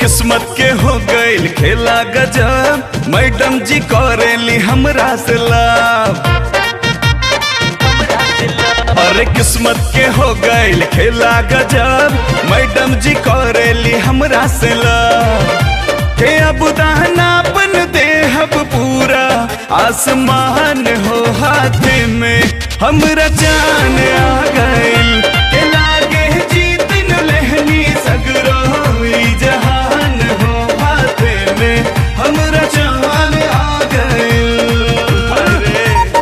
किस्मत के हो गईल खेला गजब मैडम जी करेली हमरा से लाभ अरे किस्मत के हो गईल खेला गजब मैडम जी करेली हमरा से लाभ के अब दानापन देहब पूरा आसमान हो हाथ में हमरा जान आ गईल के लागे जीत न लहनी सगरो ई जहान हो हाथ में हमरा जान आ गईल अरे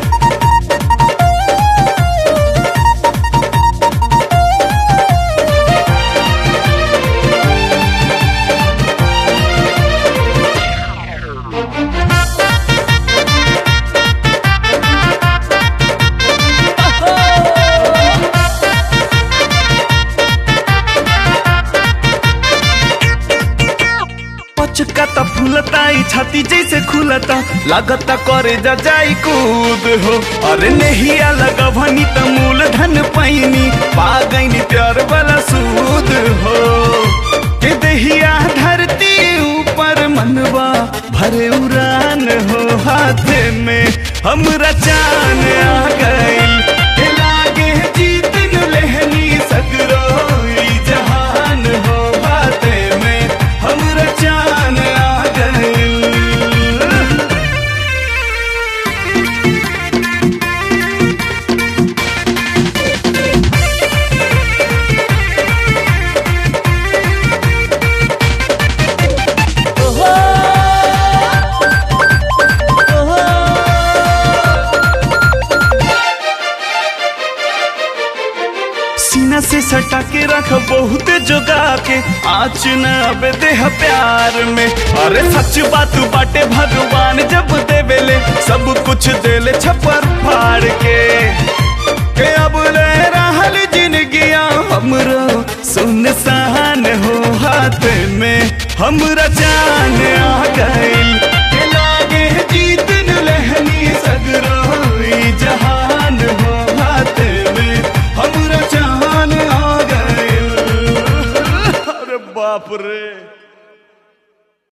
पचका फूलता ई छाती जैसे खुलता लागता करे जा जाई कूद हो अरे नहिया लगभनी त मूल धन पैनी पा गईनी प्यार वाला सूद हो के दहिया धरती ऊपर मनवा भरे उड़ान हो हाथ में हमरा जान आ गईल के लागे जीत न लहनी सगरो ई जहान हो हाथ में हमरा जान आ गईल सीना से सटा के रख बहुत जोगा के आँच न अब देह प्यार में अरे सच बात बाटे भगवान जब देवेले सब कुछ देले छपर फाड़ के के अब ले रहल जिंदगिया हमरो सुनसान हो हाथ में हमरा जान